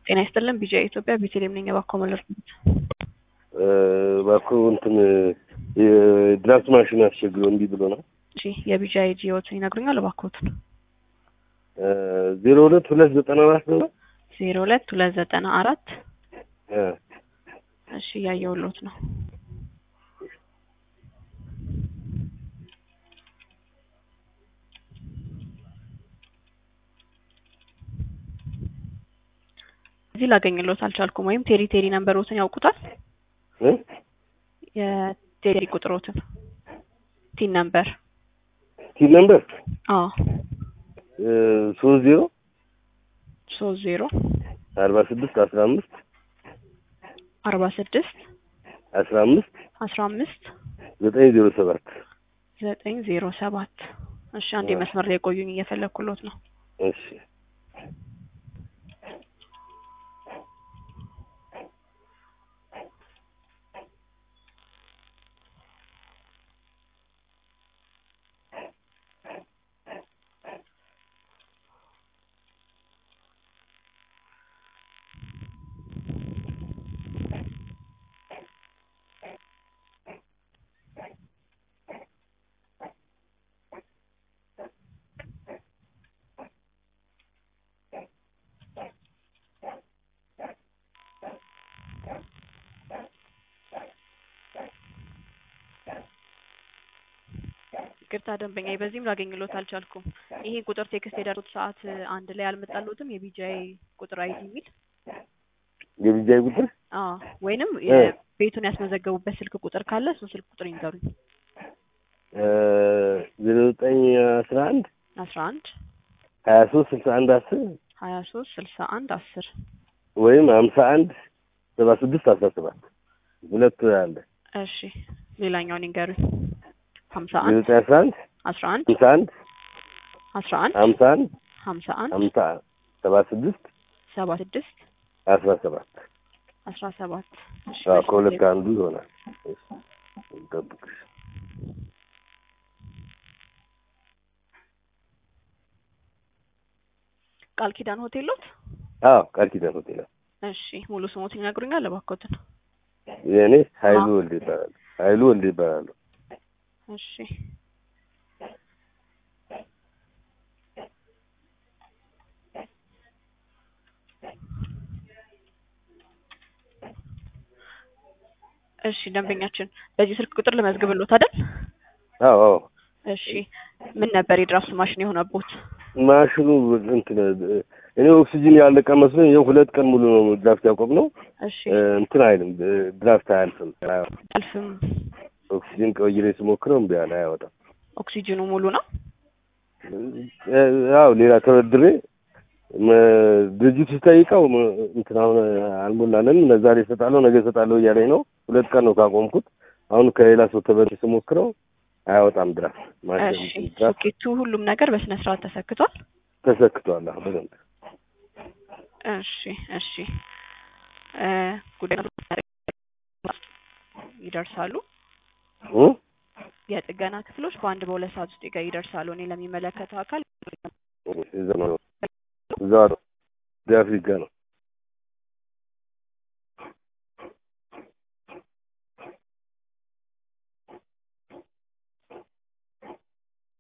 ጤና ይስጥልን ቢጂአይ ኢትዮጵያ ቤተልሔም ነኝ። እባክዎ መለርኩት እባክዎ እንትን የድራፍት ማሽን አስቸግሮ እንዲህ ብሎ ነው። እሺ የቢጂአይ ጂኦትን ይነግሩኛል እባክዎትን። ዜሮ ሁለት ሁለት ዘጠና አራት ነው። ዜሮ ሁለት ሁለት ዘጠና አራት እ እሺ እያየሁልዎት ነው። እዚህ ላገኝልዎት አልቻልኩም። ወይም ቴሪ ቴሪ ነንበሮትን ያውቁታል? እ የቴሪ ቁጥሮትን ቲን ነምበር ቲን ነምበር አዎ ሶስት ዜሮ ሶስት ዜሮ አርባ ስድስት አስራ አምስት አርባ ስድስት አስራ አምስት አስራ አምስት ዘጠኝ ዜሮ ሰባት ዘጠኝ ዜሮ ሰባት እሺ አንዴ መስመር ላይ ቆዩኝ እየፈለግኩሎት ነው። እሺ ይቅርታ ደንበኛ በዚህም ላገኝሎት አልቻልኩም። ይሄ ቁጥር ቴክስት የደረሱት ሰዓት አንድ ላይ አልመጣልዎትም? የቢጂአይ ቁጥር አይዲ የሚል የቢጃይ ቁጥር አዎ፣ ወይንም እ ቤቱን ያስመዘገቡበት ስልክ ቁጥር ካለ እሱን ስልክ ቁጥር ይንገሩኝ። ዜሮ ዘጠኝ አስራ አንድ አስራ አንድ ሀያ ሶስት ስልሳ አንድ አስር ሀያ ሶስት ስልሳ አንድ አስር ወይም ሀምሳ አንድ ሰባ ስድስት አስራ ሰባት ሁለት አለ። እሺ ሌላኛውን ይንገሩኝ። ሀምሳ ዜሮ አንድ ዘጠኝ አስራ አንድ አስራ አንድ ሀምሳ አንድ አስራ አንድ ሀምሳ አንድ ሀምሳ አንድ ሀምሳ ሰባ ስድስት ሰባ ስድስት አስራ ሰባት አስራ ሰባት እሺ አዎ መስመር ከሁለት ላይ ከአንዱ ይሆናል። እሺ፣ እንጠብቅሽ። ቃል ኪዳን ሆቴል ሎት? አዎ ቃል ኪዳን ሆቴል ነው። እሺ ሙሉ ስሞትን ይነግሩኛል እባክዎትን? የእኔ ኃይሉ ወልድ ይባላል። ኃይሉ ወልድ ይባላሉ። እሺ እሺ ደንበኛችን በዚህ ስልክ ቁጥር ልመዝግብልዎት አይደል? አዎ አዎ እሺ ምን ነበር የድራፍት ማሽን የሆነቦት? ማሽኑ እንትን እኔ ኦክሲጅን ያለቀ መስሎኝ ይኸው ሁለት ቀን ሙሉ ነው ድራፍት ያቆምነው። እሺ እ እንትን አይልም ድራፍት አያልፍም። አልፍም ኦክሲጅን ቀይሬ ስሞክረው እምቢ አለ፣ አያወጣም። ኦክሲጅኑ ሙሉ ነው? እ ያው ሌላ ተበድሬ መ- ድርጅቱ ስጠይቀው መ- እንትን አሁን አልሞላንም ዛሬ እሰጣለሁ ነገ እሰጣለሁ እያለኝ ነው። ሁለት ቀን ነው ካቆምኩት። አሁን ከሌላ ሰው ተበድሬ ስሞክረው አያወጣም ድራፍት ማሽን እሺ ድራፍት ሶኬቱ ሁሉም ነገር በስነ ስርዓት ተሰክቷል? ተሰክቷል። አሁን በደንብ እሺ እሺ እ ጉዳይ ይደርሳሉ። እ የጥገና ክፍሎች በአንድ በሁለት ሰዓት ውስጥ ይገ- ይደርሳሉ። እኔ ለሚመለከተው አካል እዛ ነው እዛ ነው አፍሪካ ነው